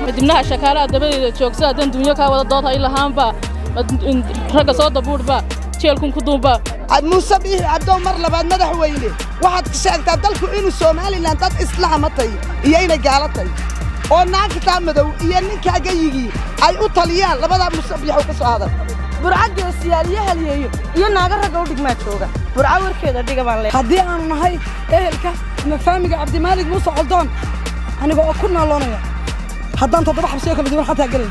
dibnaha shakaalaha dabadeeda joogsa haddaan dunyo kaa wada dood hay lahaanba ragga soo dabuudhba jeelkun ku duunba muuse biixi cabdow mar labaad madaxweyne waxaad sheegtaa dalku inuu somalilan dad islaama tay iyo inay gaala tay oo naagtaa madow iyo ninkaa gayigii ay u taliyaan labadaa muuse biixow ka soo hadal burca geesiyaal iyo halyeeyo iyo naaga ragga u dhigmaa jooga burca warkeeda dhiga baan le haddii aanu nahay ehelka ama faamiga cabdimaalig muuse coldoon aniga oo ku naaloonaya haddaan toddoba xabsiyo kala duwan xataa gelay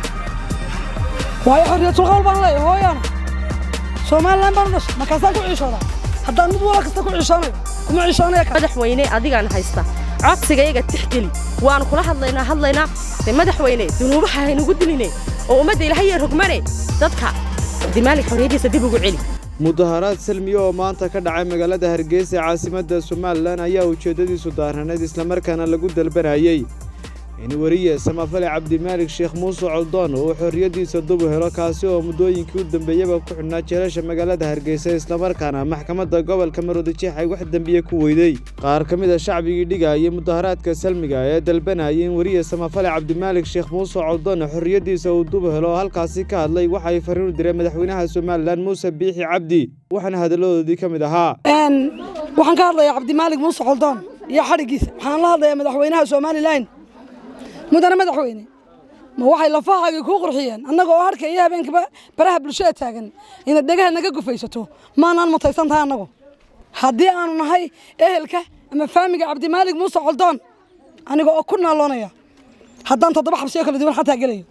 waayo xorriyatulqawl baan leeyahay hooyaana somalilan baan u dhashay markaasaan ku ciishoodaa haddaan mid wala kasta ku ciishoonayo kuma ciishoonaya madaxweyne adigaan haysta codsigayaga tixgeli waanu kula hadlaynaa hadlaynaa de madaxweyne dunuubaha haynugu diline oo ummadda ilaahaye rogmane dadka cabdimaalig xorriyaddiisa dib ugu celi mudaharaad salmiye oo maanta ka dhacay magaalada hargeysa ee caasimadda somalilan ayaa ujeeddadiisu daaranayd islamarkaana lagu dalbanayey in weriye samafale cabdimaalig sheekh muuse coldoon uu xorriyaddiisa dubu helo kaasi oo muddooyinkii u dambeeyaba ku xidhnaa jeelasha magaalada hargeysa islamarkaana maxkamadda gobolka maroodijeex ay wax dembiye ku weydey qaar ka mid a shacbigii dhigayay mudaharaadka salmiga ee dalbanayay in weriye samafale cabdimaalig sheekh muuse coldoon xorriyaddiisa uu dubu helo oo halkaasi ka hadlay waxa ay farriin u direen madaxweynaha somalilan muuse biixi cabdi waxaana hadalladoodii ka mid ahaa waxaan ka hadlayaa cabdimaalig muuse coldoon iyo xadhiggiisa waxaan la hadlayaa madaxweynaha somalilan mudane madaxweyne ma waxay lafahaagii kuu qurxiyeen annaga oo harka iyo habeenkaba baraha bulshada taagan inaad dhegaha naga gufaysato maanaan mutaysan tahay annagu haddii aanu nahay ehelka ama faamiga cabdimaalig muuse coldoon aniga oo ku naaloonaya haddaan toddoba xabsiyo kala duwan xataa gelayo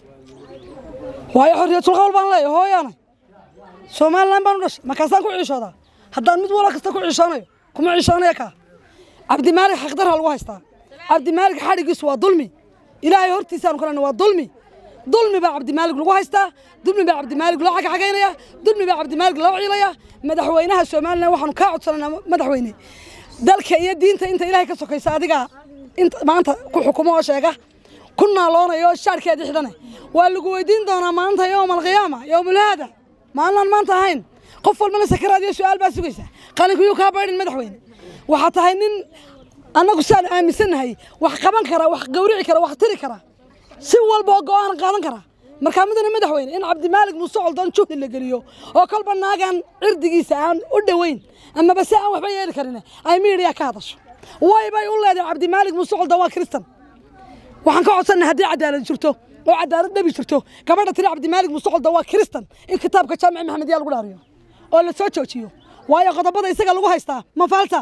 waayo xorriyatulqawl baan leeyahay hooyaana somalilan baan u dhashay markaasaan ku ciishoodaa haddaan mid wala kasta ku ciishoonayo kuma ciishoonaya kaa cabdimaalig xaqdarha lagu haystaa cabdimaalig xadhiggiisu waa dulmi ilaahay hortiisaanu kalena waa dulmi dulmi baa cabdimaalig lagu haystaa dulmi baa cabdimaalig loo xagxagaynaya dulmi baa cabdimaalig loo ciilaya madaxweynaha somalilan waxaanu kaa codsanaynaa madaxweyne dalka iyo diinta inta ilaahay ka sokaysa adigaa inta maanta ku xukumo oo sheega ku naaloonaya oo shaarkeedii xidhane waa lagu weydiin doonaa maanta yowma alqiyaama yowmulhaada maalinaan maanta ahayn qof walbana sakaraad iyo su'aal baa sugaysa qalinkuyuu kaa baydhin madaxweyne waxaa tahay nin annagu siaan aaminsannahay wax qaban kara wax gawrici kara wax tiri kara si walba oo go'aan qaadan kara markaa mudane madaxweyne in cabdimaalig muuse coldoon juhdi la geliyo oo kolba naagaan cirdigiisa aan u dhoweyn amaba si aan waxba yeeli karin ay miidhiya ka hadasho way bay u leedahay cabdimaalig muuse coldoon waa kristan waxaan ka codsannahay haddii cadaalad jirto oo cadaalad dhabi jirto gabadha tiri cabdimaalig muuse coldoon waa kristan in kitaabka jaamici maxamed yaa lagu dhaariyo oo la soo joojiyo waayo qodobada isaga lagu haystaa ma faalta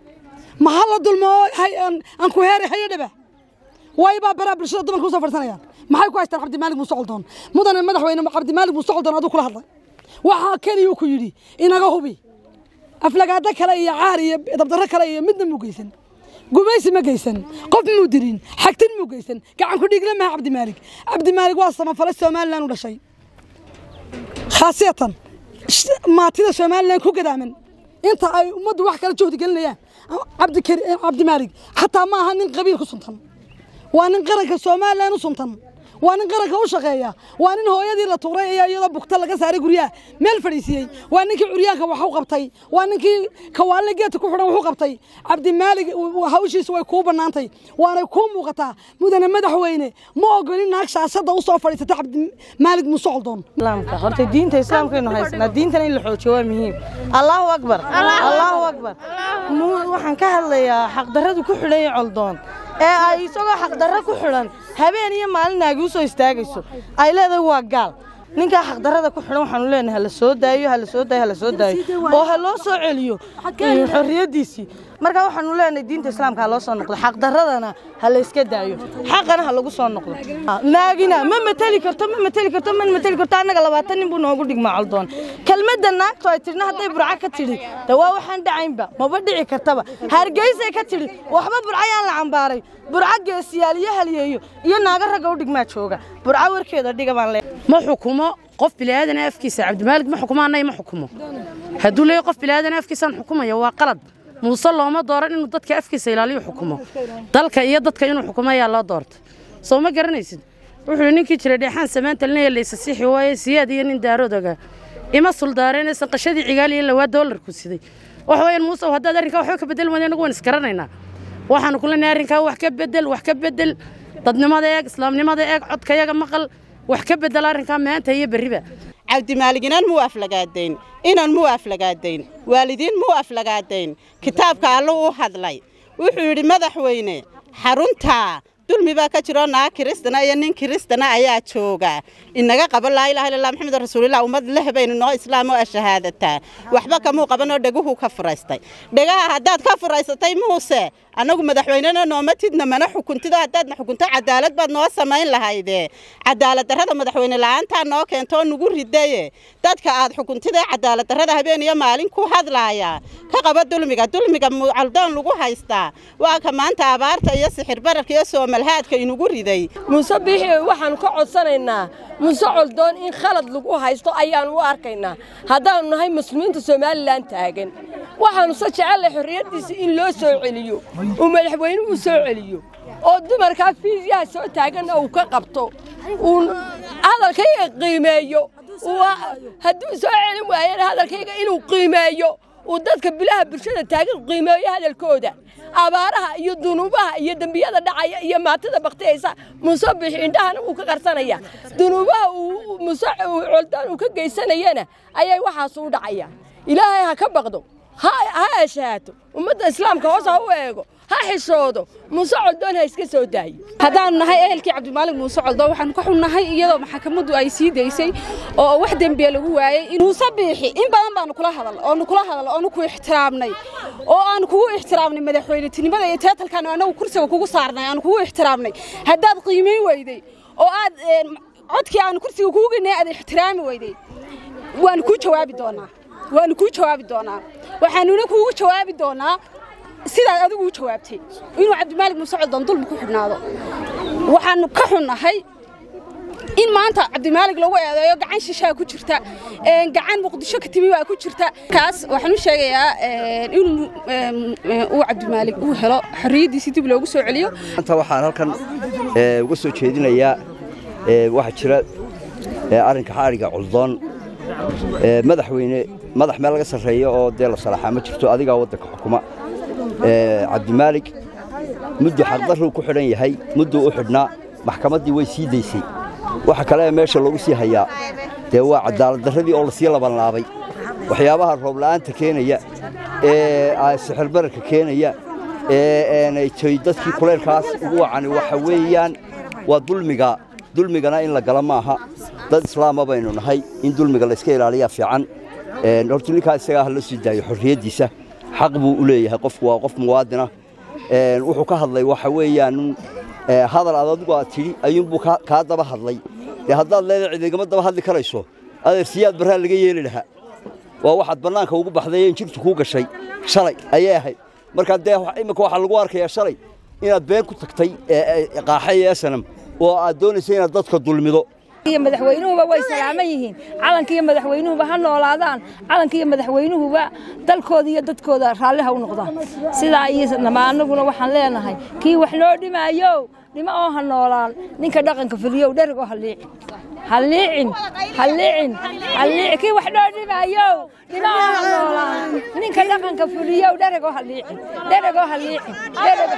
ma ha la dulmo aan ku heeray hayadhaba way baa baraa bulshada dumarka usoo fadhisanayaan maxay ku haystaan cabdimaalig muuse coldoon mudane madaxweyne cabdimaalig muuse coldoon aduu kula hadlay waxaa keliyuu ku yidhi inaga hubi aflagaado kale iyo caar iyo dabdarro kale iyo midna muu geysan gumaysi ma geysan qof muu dirin xagtin muu geysan gacan ku dhiigle maha cabdimaalig cabdimaalig waa samafale somalilan u dhashay khaasiyatan maatida somalilan ku gadaaman inta ay ummaddu wax kala juhdi gelinayaan cabdimaalig xataa ma aha nin qabiil ku suntan waa nin qaranka somalilan u suntan waa nin qaranka u shaqeeya waa nin hooyadii la tuuray iyo iyadoo bugta laga saaray guryaha meel fadhiisiiyey waa ninkii curyaanka wax u qabtay waa ninkii kawaalle geedka ku xidhan wax u qabtay cabdimaalig hawshiisa way kuu bannaantay waanay kuu muuqataa mudane madaxweyne ma ogolin naag shaashadda u soo fadhiisata cabdimaalig muuse coldoon islaamka horta diinta islaamkaynu haysanaa diintana in la xoojiyo waa muhiim allahu akbar allahu akbar waxaan ka hadlayaa xaqdarradu ku xidhan yahay coldoon ee ay isagoo xaqdarro ku xidhan habeen iyo maalin naagi u soo istaagayso ay leedahay waa gaal ninkaa xaqdarrada ku xidhan waxaanu leenahay hala soo daayo hala soo daayo hala soo daayo oo ha loo soo celiyo xorriyaddiisii marka waxaanu leenahay diinta islaamka ha loo soo noqdo xaqdarradana ha la iska daayo xaqana ha lagu soo noqdo naagina ma mateli karto ma mateli karto ma mateli karto annaga labaatan nin buu noogu dhigmaa coldoon kelmadda naagto ay tidhna hadday burca ka tidhi de waa waxaan dhacaynba maba dhici kartaba hargeysay ka tidhi waxba burcayaan la cambaaray burca geesiyaal iyo halyeeyo iyo naaga ragga u dhigmaa jooga burca warkeeda dhiga baan le ma xukumo qof bilaadan afkiisa cabdimaalig ma xukumo annay ma xukumo hadduu leeyahay qof bilaadan afkiisaan xukumaya waa qalad muuse looma dooran inuu dadka afkiisa ilaaliyo xukumo dalka iyo dadka inuu xukumo ayaa loo doortay soo ma garanaysid wuxuu ninkii jiray dheexaan samaantalnaya laysa siixi waaye siyaad iyo nin daarodaga ima suldaareenaysan qashadii cigaal iyo lawaa doolarku siday waxa weeyaan muuse haddaad arrinkaa waxba ka bedel wada anagu waan isgaranaynaa waxaanu ku leenahay arrinkaa wax ka bedel wax ka bedel dadnimada eeg islaamnimada eeg codkayaga maqal wax ka bedela arrinkaa maanta iyo berriba cabdimaalig inan muu aflagaadayn inan muu aflagaadayn waalidiin muu aflagaadayn kitaabka allu u hadlay wuxuu yidhi madaxweyne xaruntaa dulmi baa ka jiroo naag kiristana iyo nin kiristana ayaa jooga inaga qabo laa ilaha illallah maxamed rasuulillah ummad leh baynu noo islaam oo shahaadataa waxba kamuu qabanoo dheguhu ka furaystay dhegaha haddaad ka furaysatay muuse annagu madaxweynena nooma tidna mana xukuntido haddaadna xukunto cadaalad baad noo samayn lahayde cadaalad darrada madaxweyne la'aantaa noo keentoo nugu ridaye dadka aad xukuntida cadaalad darrada habeen iyo maalin ku hadlaaya ka qaba dulmiga dulmiga caldoon lagu haystaa waa ka maanta abaarta iyo sixir bararka iyo soomalhaadka inugu riday muuse biixi waxaanu ka codsanaynaa muuse coldoon in khalad lagu haysto ayaanu u arkaynaa haddaanu nahay muslimiinta somalilan taagan waxaanu se jecellay xorriyaddiisa in loo soo celiyo uu madaxweynuhu soo celiyo oo dumarkaa fiisyaha soo taaganna uu ka qabto uu hadalkayga qiimeeyo hadduu soo celin waayana hadalkayga inuu qiimeeyo uu dadka bilaha bulshada taagan qiimeeyo hadalkooda abaaraha iyo dunuubaha iyo dembiyada dhacaya iyo maatada baktiyaysa muuse bixi indhahana wuu ka qarsanaya dunuubaha uu muuse coldaan uu ka geysanayana ayay waxaas u dhacaya ilaahay ha ka baqdo ha eshaato ummadda islaamka hoos ha u eego ha xishoodo muuse coldoon ha iska soo daayo haddaanu nahay ehelkii cabdimaalig muuse coldoon waxaanu ka xunnahay iyadoo maxkamaddu ay sii daysay oo wax dembiya lagu waayey muuse biixi in badan baanu kula hadal oonu kula hadal oonu ku ixtiraamnay oo aanu kugu ixtiraamnay madaxweynetinimada iyo teetalkan annagu kursiga kugu saarnay aanu kugu ixtiraamnay haddaad qiimayn weyday oo aad codkii aanu kursiga kugu geynay aad ixtiraami weyday waanu kuu jawaabi doonaa waanu kuu jawaabi doonaa waxaanuna kuugu jawaabi doonaa sidaad adigu u jawaabtay inuu cabdimaalig muuse coldoon dulmi ku xidhnaado waxaanu ka xunnahay in maanta cabdimaalig lagu eedeeyo gacan shishaa ku jirta gacan muqdisho ka timi waa ku jirta kaas waxaan u sheegayaa inuu uu cabdimaalig uu helo xorriyaddiisii dib loogu soo celiyo maanta waxaan halkan uga soo jeedinayaa waxaa jira arrinka xaariga coldoon madaxweyne madax meel laga sarreeyo oo dee la salaaxaa ma jirto adigaa waddanka xukuma cabdimaalig muddu xaqdarruu ku xidhan yahay mudduu u xidhnaa maxkamaddii way sii daysay waxa kale ee meesha loogu sii hayaa dee waa cadaaladdarradii oo lasii labanlaabay waxyaabaha roobla'aanta keenaya ee sixirbararka keenaya ee toy dadkii kuleylkaas ugu wacani waxa weeyaan waa dulmiga dulmigana in la gala maaha dad islaama baynu nahay in dulmiga layska ilaaliyaa fiican horta ninkaa isagaa ha la sii daayo xorriyaddiisa xaq buu u leeyahay qofku waa qof muwaadina wuxuu ka hadlay waxa weeyaan hadal aad adigu aad tidhi ayuunbuu kaa daba hadlay dee haddaad leedahay cid igama daba hadli karayso adeersiyaad barraa laga yeeli lahaa waa waxaad bannaanka ugu baxday in jirtu kuu gashay shalay ayay ahayd markaa dee imminka waxaa lagu arkayaa shalay inaad been ku tagtay qaaxa iyo esanam oo aad doonaysa inaad dadka dulmido iyo madaxweynuhuba way salaaman yihiin calanka iyo madaxweynuhuba ha noolaadaan calanka iyo madaxweynuhuba dalkooda iyo dadkooda raalli ha u noqdaan sidaa iyo anaguna waxaan leenahay kii wax loo dhimaayo dhimo oo ha noolaan ninka dhaqanka fuliyow dhereg oo ha liicin ha liicin ha liicin ha liicin kii wax loo dhimaayo dhimo oo ha noolaan ninka dhaqanka fuliyow dhereg oo ha liicin dhereg oo ha liicin dhereg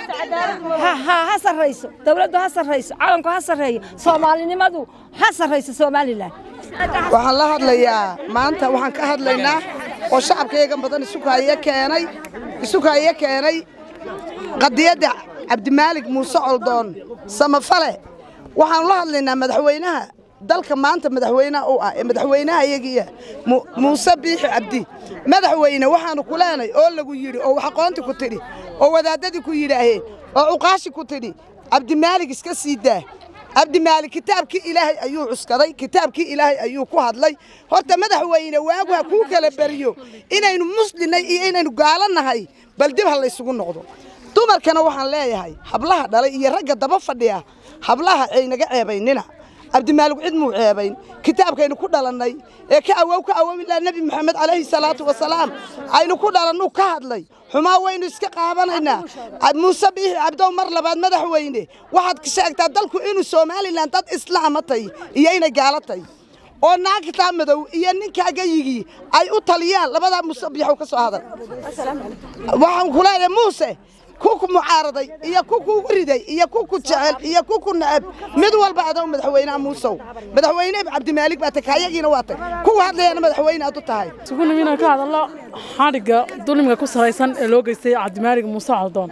ha ha ha sarrayso dawladdu ha sarrayso calanku ha sarreeyo soomaalinimadu ha sarrayso somalilan waxaan la hadlayaa maanta waxaan ka hadlaynaa oo shacabkayagan badan isukaayo keenay isukaayo keenay qadiyadda cabdimaalig muuse coldoon samafale waxaanu la hadlaynaa madaxweynaha dalka maanta madaxweynaha u ah ee madaxweynaha iyagiiya muuse biixi cabdi madaxweyne waxaanu ku leenay oo lagu yidhi oo waxaqoonti ku tidhi oo wadaaddadii ku yidhaaheen oo cuqaashi ku tidhi cabdimaalig iska sii daa cabdimaalig kitaabkii ilaahay ayuu cuskaday kitaabkii ilaahay ayuu ku hadlay horta madaxweyne waagu ha kuu kala beriyo inaynu muslimnay iyo inaynu gaalo nahay bal dib ha laysugu noqdo dumarkana waxaan leeyahay hablaha dhalay iyo ragga daba fadhiya hablaha aynaga ceebaynina cabdimaalig cid muu ceebayn kitaabkaynu ku dhalannay ee ka awow ka awowilaa nebi moxamed calayhi salaatu wasalaam aynu ku dhalannuu ka hadlay xumaa waynu iska qaabanaynaa muuse biixi cabdow mar labaad madaxweyne waxaad sheegtaa dalku inuu somalilan dad islaama tay iyo inay gaalo tay oo naagtaa madow iyo ninkaaga yigii ay u taliyaan labadaa muuse biixow ka soo hadal waxaan ku leeyahay muuse ku ku mucaaraday iyo ku kugu riday iyo ku ku jecel iyo ku ku nacab mid walba adow madaxweynaha muusow madaxweyne cabdimaalig baa tay kayagiina waa tay kuwa hadlayana madaxweyne aad u tahay isugu nimi inaan ka hadalno xadhigga dulmiga ku salaysan ee loo geystay cabdimaalig muuse caldoon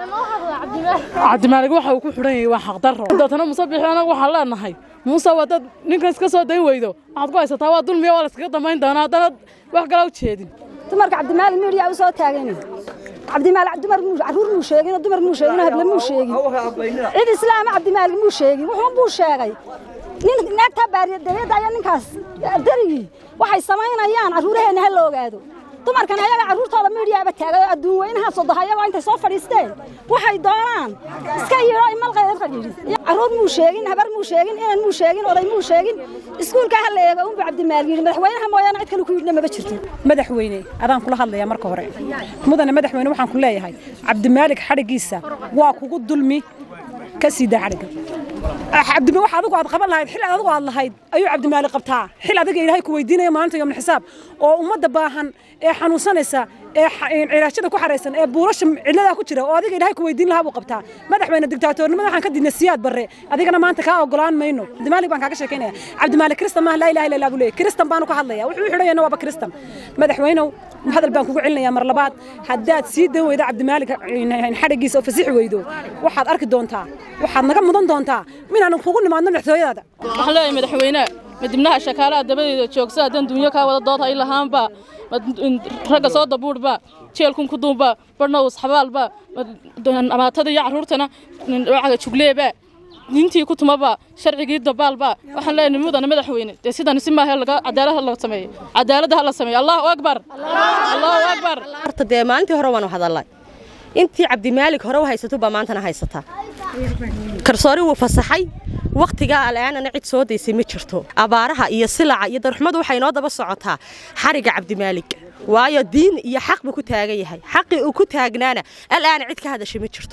cabdimaalig waxa uu ku xidhan yahay waa xaqdarro dootana muuse bixi anagu waxaan leenahay muuse waa dad ninkan iska soo dayn weydo waxaad ku haysataa waa dulmiya waa la iskaga dambayn doonaa haddana wax kale u jeedin dumarka cabdimaalig miidhiyaa u soo taagan cabdimaalig dumar muu carruur muu sheegin dumar muu sheegin hable muu sheegin cid islaama cabdimaalig muu sheegin wuxuu buu sheegay nin naagtaa baariyadayada ayaa ninkaas darigii waxay samaynayaan carruuraheenna ha la ogaado dumarkan ayaga carruurtooda miidhiyaaba taagay oo adduun weynaha sodoha ayagoo intay soo fadhiisteen waxay doonaan iska yidho imalqeed fadhiidhi carruur muu sheegin habar muu sheegin inan muu sheegin oday muu sheegin iskuulka ha la eego unbu cabdimaalig yidhi madaxweynaha mooyaane cid kale ku yidhina maba jirto madaxweyne adaan kula hadlayaa marka hore mudane madaxweyne waxaan ku leeyahay cabdimaalig xadhiggiisa waa kugu dulmi ka sii daa xadhigga cabdi wax adigu aad qaban lahayd xil adigu aad lahayd ayuu cabdimaalig qabtaa xil adiga ilaahay ku weydiinaya maalinta yomna xisaab oo ummadda baahan ee xanuunsanaysa ee cilaashada ku xaraysan ee buulasha ciladaa ku jira oo adiga ilaahay ku weydiin lahaa buu qabtaa madaxweyne digtaatoornimada waxaan ka diidnay siyaad barre adigana maanta kaa ogolaan mayno cabdimaalig baan kaaga sheekaynaya cabdimaalig kristan maaha laa ilaha illa allah buu leeyahy kristan baanu ka hadlaya wuxuu u xidhayana waaba kristan madaxweynow hadal baan kugu celinayaa mar labaad haddaad sii dan weydo cabdimaalig xadhiggiisa oo fasixi weydo waxaad arki doontaa waxaad naga mudan doontaa minaan kugu nimaadno madaxtooyadaada waxaan leeyahay madaxweyne madibnaha shakaalaha dabadeeda joogsa haddaan duunyo kaa wada dood hay lahaanba ragga soo dabuurba jeelkun ku duunba barhna usxabaalba amaatada iyo carruurtana wacaga jugleeba diintii ku tumaba sharcigii dabaalba waxaan leeyahay mudana madaxweyne dee sidani si maahe cadaalad la sameeyo cadaaladda ha la sameeyo allahu akbar allahu akbar horta dee maalintii hore waanu hadalnay intii cabdimaalig hore u haysato baa maantana haysataa karsoori wuu fasaxay wakhtigaa al'aanana cid soo daysay ma jirto abaaraha iyo silaca iyo darxumadu waxay noo daba socotaa xarigga cabdimaalig waayo diin iyo xaq buu ku taagan yahay xaqii uu ku taagnaana al'aana cid ka hadashay ma jirto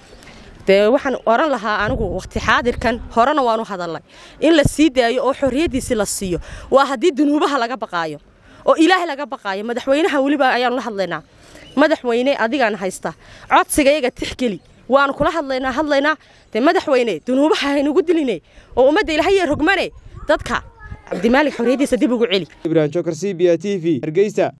dee waxaan oran lahaa anigu wakhti xaadirkan horena waanu hadalnay in la sii daayo oo xorriyaddiisi la siiyo waa haddii dunuubaha laga baqaayo oo ilaahay laga baqaayo madaxweynaha weliba ayaanu la hadlaynaa madaxweyne adigaan haysta codsiga iyaga tixgeli waanu kula hadlaynaa hadlaynaa dee madaxweyne dunuubaha haynugu diline oo ummadda ilaahay rogmane dadka cabdimaalig xorriyaddiisa dib ugu celi ibrahim jokar c b a t v hargeysa